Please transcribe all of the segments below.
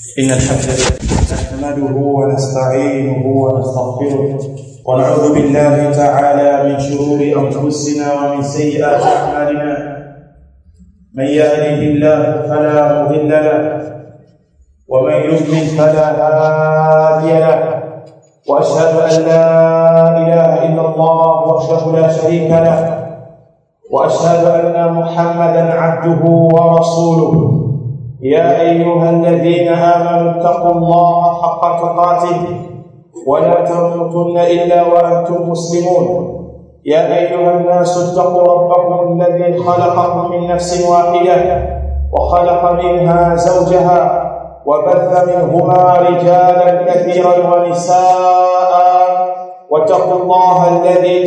إن الحمد لله نحمده ونستعينه ونستغفره ونعوذ بالله تعالى من شرور أنفسنا ومن سيئات أعمالنا من يهده الله فلا مضل له ومن يضلل فلا هادي له وأشهد أن لا إله إلا الله وحده لا شريك له واشهد ان محمدا عبده ورسوله يا ايها الذين امنوا اتقوا الله حق تقاته ولا تموتن الا وانتم مسلمون يا ايها الناس اتقوا ربكم الذي خلقكم من نفس واحده وخلق منها زوجها وبث منهما رجالا كثيرا ونساء واتقوا الله الذي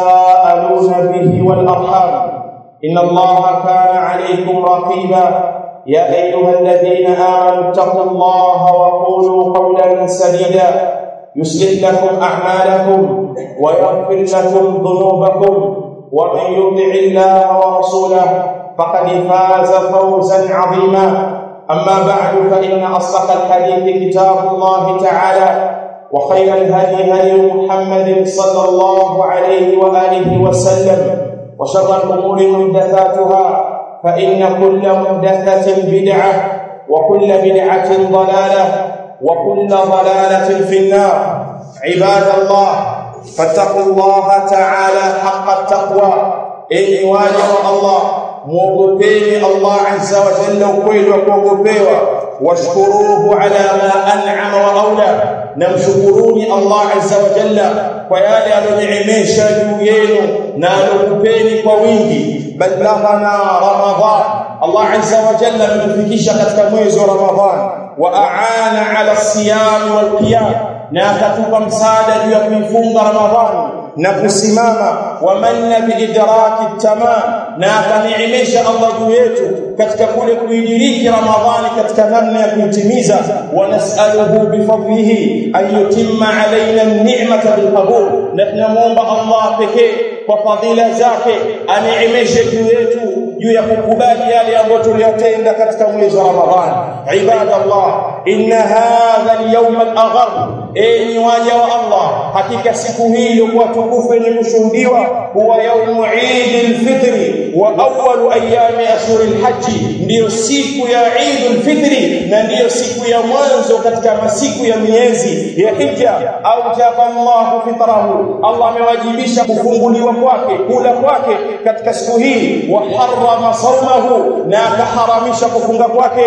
تساءلون به والارحام ان الله كان عليكم رقيبا يا ايها الذين امنوا اتقوا الله وقولوا قولا سديدا يصلح لكم اعمالكم ويغفر لكم ذنوبكم ومن يطع الله ورسوله فقد فاز فوزا عظيما اما بعد فان اصدق الحديث كتاب الله تعالى وخير الهدي هدي محمد صلى الله عليه واله وسلم وشر الامور محدثاتها فان كل محدثه بدعه وكل بدعه ضلاله وكل ضلاله في النار عباد الله فاتقوا الله تعالى حق التقوى اي واجب الله muogopeni Allah azza wa jalla ukweli wa kuogopewa washkuruhu ala ma an'ama wa aula na mshukuruni Allah azza wa jalla kwa yale aliyoniimesha juu yenu na alokupeni kwa wingi balaghana ramadhan Allah azza wa jalla ametufikisha katika mwezi wa ramadhan wa aana ala siyam wal qiyam na akatupa msaada juu ya kuifunga ramadhani na kusimama wa manna biidraki tamam na akaniimesha Allah juu yetu katika kule kuidiriki ramadhani katika namna ya kuitimiza wa nas'aluhu bifadlihi an yutimma alaina an-ni'mata bilqabul na tunamuomba Allah pekee kwa fadhila zake aniimeshe juu yetu juu ya kukubali yale ambayo tuliyotenda katika mwezi wa ramadhani ibadallah inna hadha al-yawm al-aghar enyi waja wa Allah hakika siku hii iliyokuwa tukufu yenye kushuhudiwa huwa yaumu Eid al-Fitri wa awwalu ayami ashhur al-Hajj ndiyo siku ya Eid al-Fitri na ndiyo siku ya mwanzo katika masiku ya miezi ya Hija au jaba Allah fitrahu Allah amewajibisha kufunguliwa kwake kula kwake katika siku hii wa harrama sawmahu na akaharamisha kufunga kwake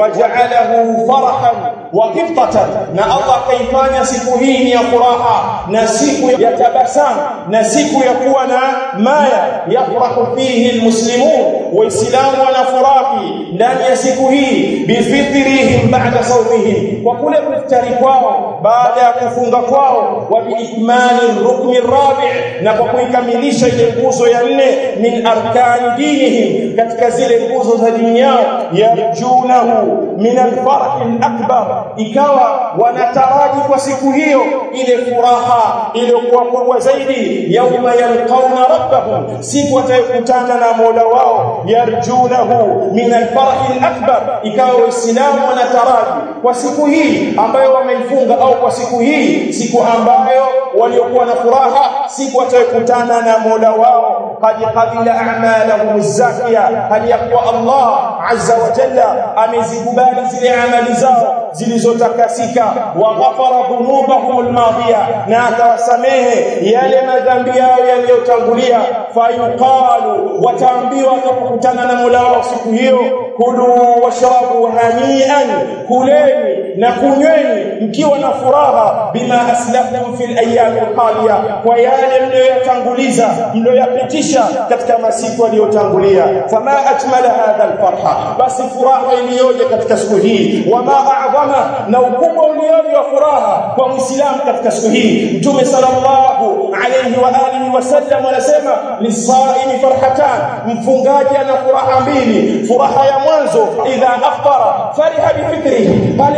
waja'alahu farahan wa qiftatan na Allah kaifanya siku hii ni ya furaha na siku ya tabasamu na siku ya kuwa na maya yafrahu fihi almuslimun waislamu wanafurahi ndani ya siku hii bifitrihim ba'da sawmihim kwa kule kuftari kwao baada ya kufunga kwao wa biikmali rukni rabi' na kwa kuikamilisha ile nguzo ya nne min arkani dinihim katika zile nguzo za dini yao yarjunahu min alfarah alakbar ikawa wanataraji kwa siku hiyo ile furaha iliyokuwa kubwa zaidi yauma yalqauna rabbahum siku watayokutana na Mola wao yarjunahu min alfarah alakbar ikawa waislamu wanataraji kwa siku hii ambayo wameifunga au kwa siku hii siku ambayo waliokuwa na furaha siku watayokutana na Mola wao qad qabila a'malahum zakiya hali yakuwa Allah azza wa jalla amezikubali zile amali zao zilizotakasika wa ghafara dhunubahum almadhiya na atawasamehe yale madhambi yao yaliyotangulia fayuqalu wataambiwa watakutana na Mola wao siku hiyo kulu washrabu hanian kuleni na kunyweni mkiwa na furaha bima aslaftum fil ayyam alqaliya kwa yale mliyoyatanguliza mliyoyapitisha katika masiku yaliyotangulia fama ajmala hadha alfarha basi furaha iliyoje katika siku hii wama a'zama na ukubwa ulioje wa furaha kwa muislamu katika siku hii mtume sallallahu alayhi wa alihi wasallam anasema lisaimi farhatan mfungaji ana furaha mbili furaha ya mwanzo idha aftara fariha bifikrihi pale anapofunga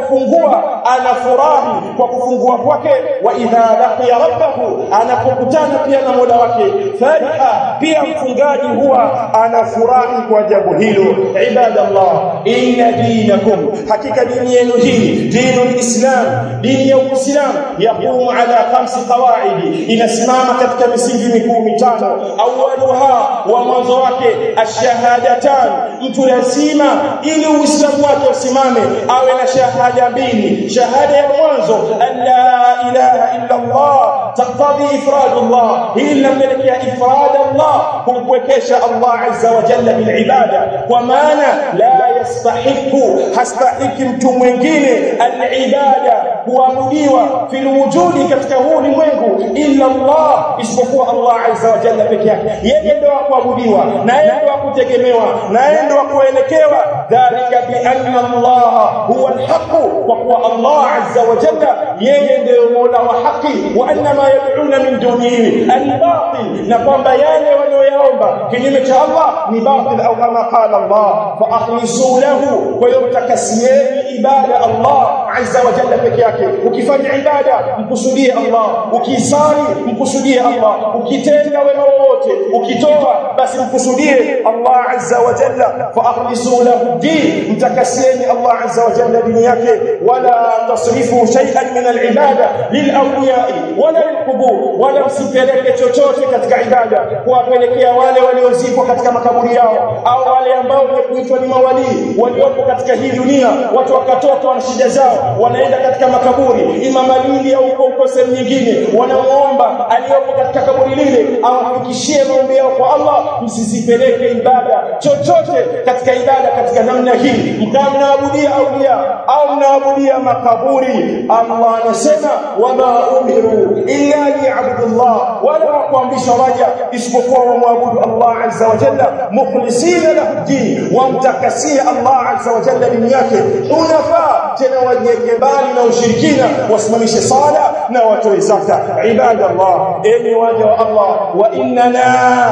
anapofungua anafurahi kwa kufungua kwake wa idha laqiya rabbahu anapokutana pia na Mola wake fariha pia mfungaji huwa anafurahi kwa jambo hilo ibadallah inna dinakum hakika dini yenu hii dinul islam dini ya uislamu yaqumu ala khamsi qawaidi inasimama katika misingi mikuu mitano awwaluha wa mwanzo wake ashahadatan mtu lazima ili uislamu wake usimame awe na shahada mbili shahada ya mwanzo an la ilaha illa allah taqtadi ifradullah hii linapelekea ifrad allah kumpwekesha allah azza wa jalla bil ibada kwa maana la yastahiqu hastahiki mtu mwingine al ibada kuabudiwa fil wujudi katika huu ulimwengu illa allah isipokuwa allah azza wa jalla peke yake yeye ndio kuabudiwa na yeye ndio kutegemewa na yeye ndio kuelekewa dhalika bi anna allah huwa alhaq wa kuwa allah azza wa jalla yeye ndio mola wa haki wa anna ma yad'una min dunihi albatil na kwamba yale wanayoyaomba kinyume cha allah ni batil au kama qala allah fa akhlisu lahu kwa hiyo mtakasieni ibada allah azza wa jalla peke yake ukifanya ibada mkusudie allah ukisali mkusudie allah ukitenda wema wowote ukitoa basi mkusudie allah azza wa jalla fa akhlisu lahu din mtakasieni allah azza wa jalla dini yake wala tasrifu shay'an min al-ibada lil-awliya'i wala lil-qubur wala msipeleke chochote katika ibada kuwapelekea wale waliozikwa katika makaburi yao au wale ambao kuitwa ni mawalii waliopo katika hii dunia watu wakatoka wana shida zao wanaenda katika makaburi ima Malindi au huko huko sehemu nyingine wanamuomba aliyopo katika kaburi lile awafikishie maombi yao kwa Allah msisipeleke ibada chochote katika ibada katika namna hii mkawa mnaabudia aulia au mnaabudia makaburi Allah anasema wama umiru illa liya'budullah wala kuamrishwa waja isipokuwa wamwabudu Allah azza wa jalla mukhlisina lahu din wamtakasia Allah azza wa jalla dini yake unafaa tena wajieke mbali na ushirikina wasimamishe sala na watoe zaka ibadallah enyi waja wa Allah wa innana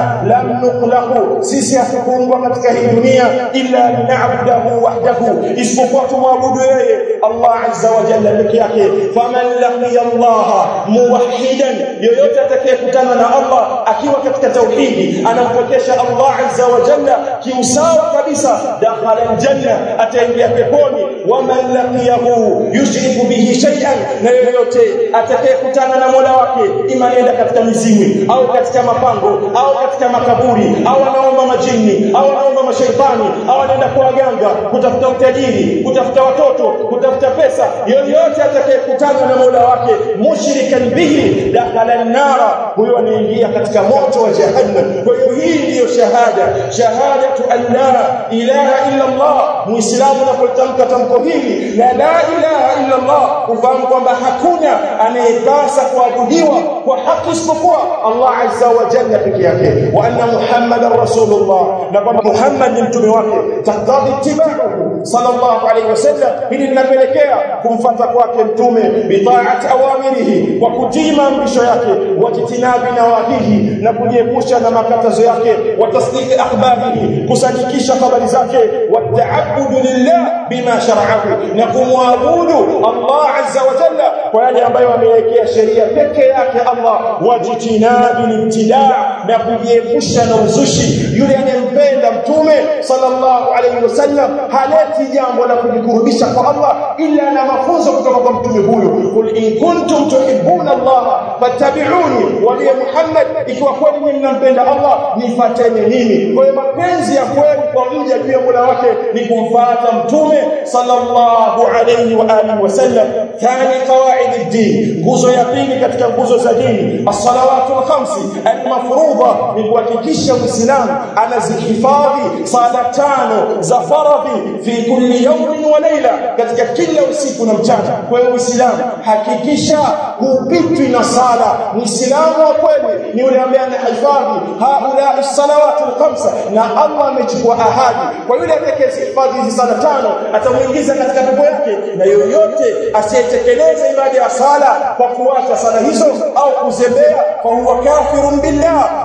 lam nukhlaqu sisi hatukuumbwa katika hii dunia illa lina'budahu wahdahu isipokuwa tumwabudu yeye Allah azza wa jalla peke yake faman laqiya Allah muwahhidan yoyote atakayekutana na Allah akiwa katika tauhidi anampokesha Allah azza wa jalla kiusawa kabisa dakhala aljanna ataingia peponi waman laqiyahu yushriku bihi shay'an na yoyote atakayekutana na Mola wake imanenda katika mizimu au katika mapango au katika makaburi au anaomba majini au anaomba mashaitani au anaenda kwa waganga kutafuta utajiri kutafuta watoto kutafuta pesa yoyote atakayekutana na Mola wake mushrikan bihi dakhala an-nara huyo anaingia katika moto wa jahannam kwa hiyo hii ndiyo shahada shahadatu an la ilaha illa Allah muislamu anapotamka tamko hili la la ilaha illa Allah ufahamu kwamba hakuna anayepasa kuabudiwa kwa haki isipokuwa Allah azza wa jalla peke yake wa anna muhammadar rasulullah na kwamba Muhammad ni mtume wake tahtadhi itibauhu sallallahu alayhi wasallam hili linapelekea kumfuata kwake mtume bitaati awamirihi kwa kutii maamrisho yake wajitinabi nawahihi na kujiepusha na makatazo yake wa tasdiqi akhbarihi kusadikisha habari zake wa ta'abbudu lillah bima shar'ahu na kumwabudu Allah azza wa jalla kwa yale ambayo amewekea sheria peke yake Allah wajitinabi libtidaa na kujiepusha na uzushi yule anayempenda mtume sallallahu alayhi wasallam haleti jambo la kujikurubisha kwa Allah ila na mafunzo kutoka kwa mtume huyu kul in kuntum tuhibbuna Allah fattabi'uni wa ya Muhammad ikiwa kweli nyinyi mnampenda Allah nifuateni mimi kwa hiyo mapenzi ya kweli kwa mja juu ya Mola wake ni kumfuata mtume sallallahu alayhi wa alihi wasallam thani qawaid ad-din nguzo ya pili katika nguzo za dini as-salawatu al-khamsi al-mafruḍa ni kuhakikisha muislamu anazihifadhi sala tano za faradhi fi kulli yawmin wa layla katika kila usiku na mchana kwa hiyo muislamu hakikisha hupitwi na sala muislamu wa kweli ni yule ambaye anahifadhi haula as-salawatu al-khamsa na Allah amechukua ahadi kwa yule atakayehifadhi hizi sala tano atamuingiza katika pepo yake na yoyote asiyetekeleza ibada ya sala kwa kuacha sala hizo au kuzembea fa huwa kafirun billah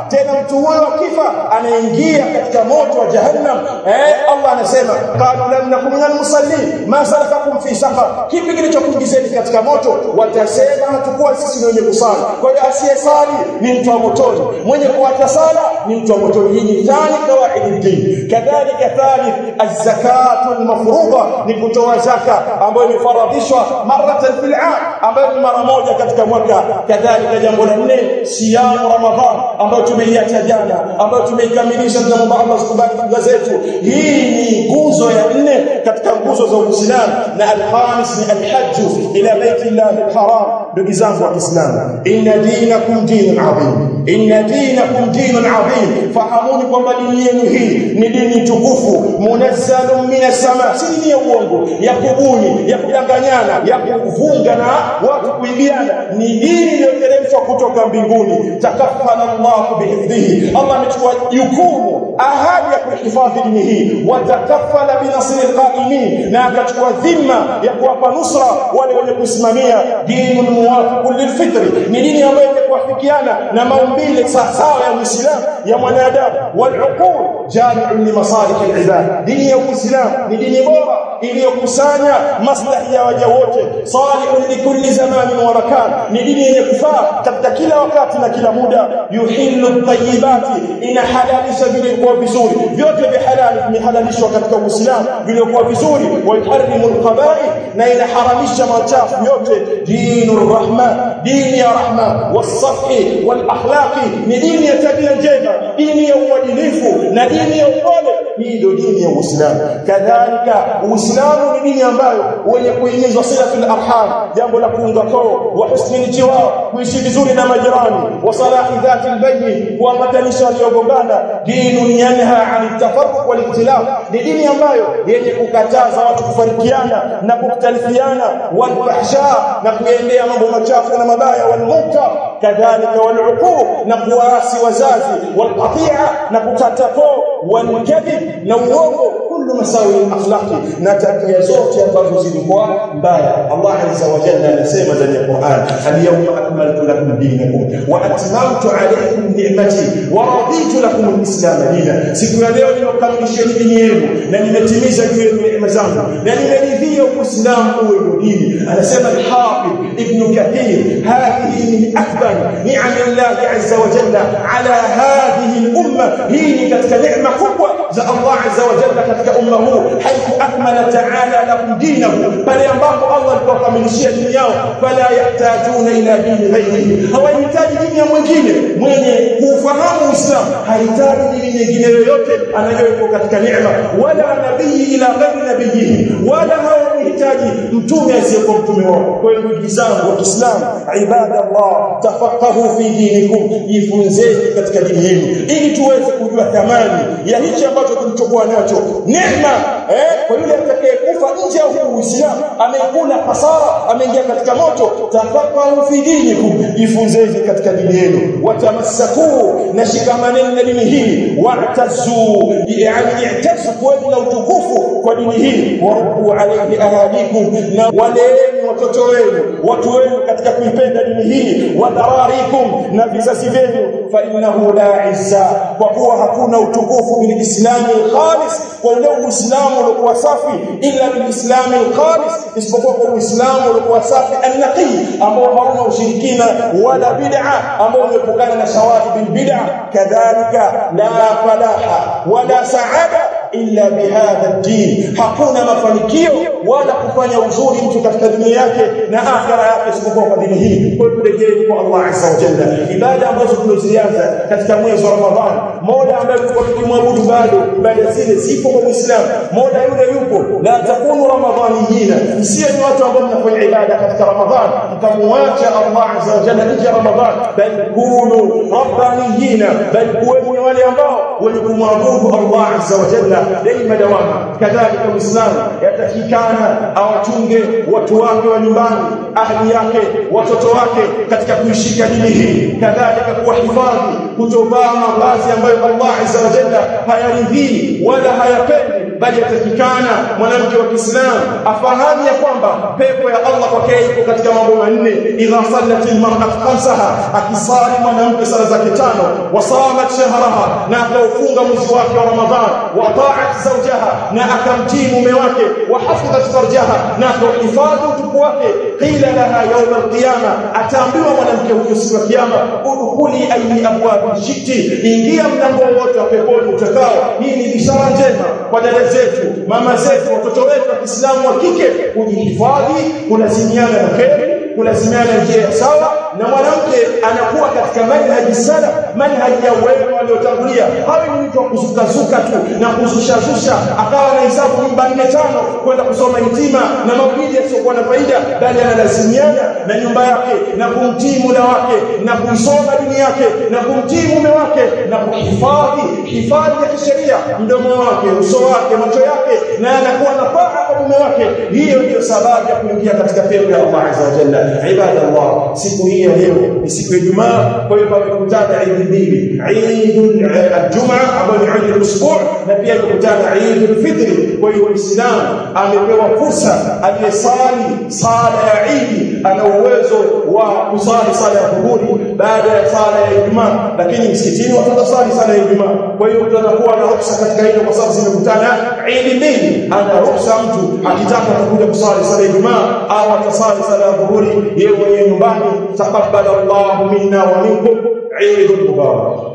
tena mtu huyo akifa anaingia katika moto wa jahannam eh Allah anasema qalu lam nakum minal musallin ma salakakum fi saqar kipi kilichokuingizeni katika moto watasema hatakuwa sisi ni wenye kusali kwa hiyo asiyesali ni mtu wa motoni mwenye kuacha sala ni mtu wa motoni hii ni thani kawaidi din kadhalika thalith az-zakatu al-mafruḍa ni kutoa zaka ambayo imefaradhishwa maratan fil 'am ambayo ni mara moja katika mwaka kadhalika jambo la nne siyamu ramadhan ambayo tumeiacha jana ambayo tumeikamilisha tunamwomba Allah sikubali funga zetu hii ni nguzo ya nne katika nguzo za Uislamu na al-khamis ni al-hajj ila baiti Allah al-haram ndugu zangu wa Kiislamu inna dinakum dinun adhim inna dinakum dinun adhim fahamuni kwamba dini yenu hii ni dini tukufu munazzalun minas sama si dini ya uongo ya kubuni ya kudanganyana ya kuvunga na watu kuibiana ni dini iliyoteremshwa kutoka mbinguni takaffala Allah bihifdhihi Allah amechukua jukumu ahadi ya kuhifadhi dini hii watakaffala binasri alqaimin na akachukua dhima ya kuwapa nusra wale wenye kusimamia dinul muwafiq lilfitri ni dini ambayo imekuafikiana na maumbile sawa ya Muislamu ya mwanadamu waluqul jami'un li masalih alibad dini ya Uislamu ni dini bora iliyokusanya maslahi ya waja wote salihun likulli zamanin wa makan ni dini yenye kufaa katika kila wakati na kila muda yuhillu at-tayyibati inahalalisha vilivyokuwa vizuri vyote vya halali vimehalalishwa katika Uislamu vilivyokuwa vizuri wa yuharrimu al-qaba'ih na inaharamisha machafu yote dinur rahma dini ya rahma was-safhi wal-akhlaqi ni dini ya tabia njema dini ya uadilifu na dini ya upole hii ndio dini ya Uislamu kadhalika Uislamu ni dini ambayo wenye kuhimizwa silatul arham jambo la kuunga koo wa husnul jiwar kuishi vizuri na majirani wa salahi dhati albayyin kuambatanisha waliogombana dinun yanha an tafarruq wal ikhtilaf ni dini ambayo yenye kukataza watu kufarikiana na kukhtalifiana wal fahsha na kuendea mambo machafu na mabaya wal munkar kadhalika wal uquq na kuwaasi wazazi wal qati'a na kukata koo wal kadhib na uongo kullu masawi akhlaqi na tabia zote ambazo zilikuwa mbaya Allah azza wa jalla anasema ndani ya Qur'an al-yawma akmaltu lakum dinakum wa atmamtu alaykum ni'mati wa raditu lakum al-islam dinan siku ya leo nimekamilisheni dini yenu na nimetimiza juu yenu neema zangu na nimeridhia uislamu uwe ndio dini anasema al-hafidh ibn kathir hadhihi min akbar ni'am Allah azza wa jalla ala hadhihi al-umma hii ni katika neema kubwa za Allah azza wa jalla katika umma huu haithu akmala ta'ala lakum dinahu pale ambapo Allah alipokamilishia dini yao fala yahtajuna ila dini ghairihi hawahitaji dini ya mwingine mwenye kufahamu Uislamu hahitaji dini nyingine yoyote anayoipo katika neema wala nabii ila ghairi nabiyihi wala hawahitaji mtume asiyekuwa mtume wao kwa hiyo ndugu zangu wa Kiislamu ibadallah tafaqahu fi dinikum jifunzeni katika dini yenu ili tuweze kujua thamani ya hichi ambacho tulichokuwa nacho neema eh kwa yule atakayekufa nje ya Uislamu amekula hasara ameingia katika moto tafaqahu fi dinikum jifunzeni katika dini yenu watamassaku na shikamaneni na dini hii wa'tazu yani i'tazu kwa na utukufu kwa dini hii warubu alayhi ahadikum na waleeni watoto wenu watu wenu katika kuipenda dini hii wadhararikum na vizazi vyenu fa innahu la izza kwa kuwa hakuna utukufu bil islami khalis kwa ule uislamu uliokuwa safi ila bil islami khalis isipokuwa kwa uislamu uliokuwa safi an-naqi ambao hauna ushirikina wala bid'a ambao umepokana na shawahid bil bid'a kadhalika la falaha wala saada illa bihadha ad-din hakuna mafanikio wala kufanya uzuri mtu katika dunia yake na akhira yake isipokuwa kwa dini hii kwa turejee kwa Allah azza wa jalla ibada ambazo tunazianza katika mwezi wa Ramadhani mola ambaye tulikuwa tukimwabudu bado ibada zile zipo kwa Muislamu mola yule yupo la takunu ramadhaniyina msiwe ni watu ambao mnafanya ibada katika Ramadhani mkamwacha Allah azza wa jalla nje ya Ramadhani bal kunu rabbaniyina bal kuweni wale ambao wenye kumwabudu Allah azza wa jalla daima dawama kadhalika muislamu yatakikana awachunge watu wake wa nyumbani ahli yake watoto wake katika kuishika dini hii kadhalika kuwahifadhi kutovaa mavazi ambayo Allah azza wa jalla hayaridhii wala hayapendi bali yatakikana mwanamke wa Kiislamu afahamu ya kwamba pepo ya Allah kwake iko katika mambo manne idha sallat almar'atu khamsaha akisali mwanamke sala zake tano wasamat shahraha na akaufunga mwezi wake wa Ramadhan wa ta'at zawjaha na akamtii mume wake wa hafidhat farjaha na akahifadhi utupu wake qila laha yawm alqiyama ataambiwa mwanamke huyo siku ya kiyama udkhuli ayi abwabi shiti ingia mlango wote wa peponi utakao hii ni bishara njema kwa dada zetu mama zetu watoto wetu wa Kiislamu wa kike kujihifadhi kulazimiana na kheri kulazimiana njia sawa na mwanamke anakuwa katika manhaji sana manhaji ya wema waliotangulia hawi ni mtu wa kuzukazuka tu na kuzushazusha akawa na hisabu nyumba nne tano kwenda kusoma hitima na maulidi yasiokuwa na faida bali analazimiana na nyumba yake na kumtii muda wake na kumsoma dini yake na kumtii mume wake na kuhifadhi hifadhi ya kisheria mdomo wake uso wake macho yake na anakuwa na taa kwa mume wake hiyo ndiyo sababu ya kuingia katika pepo ya Allah azza wa jalla ibadallah siku hii ya leo ni siku ya Ijumaa kwa hiyo pamekutana Eid mbili Eid al-Jum'a ambayo ni Eid al-Usbu' na pia imekutana Eid al-Fitr kwa hiyo Muislamu amepewa fursa aliyesali sala ya Eid ana uwezo wa kusali sala ya dhuhuri baada ya sala ya Ijumaa lakini msikitini watasali sala ya Ijumaa kwa hiyo mtu anakuwa na ruhusa katika hilo kwa sababu zimekutana Eid mbili ana ruhusa mtu akitaka atakuja kusali sala ya Ijumaa au atasali sala ya dhuhuri yeye mwenyewe nyumbani taqabbal Allahu minna wa minkum Eid mubarak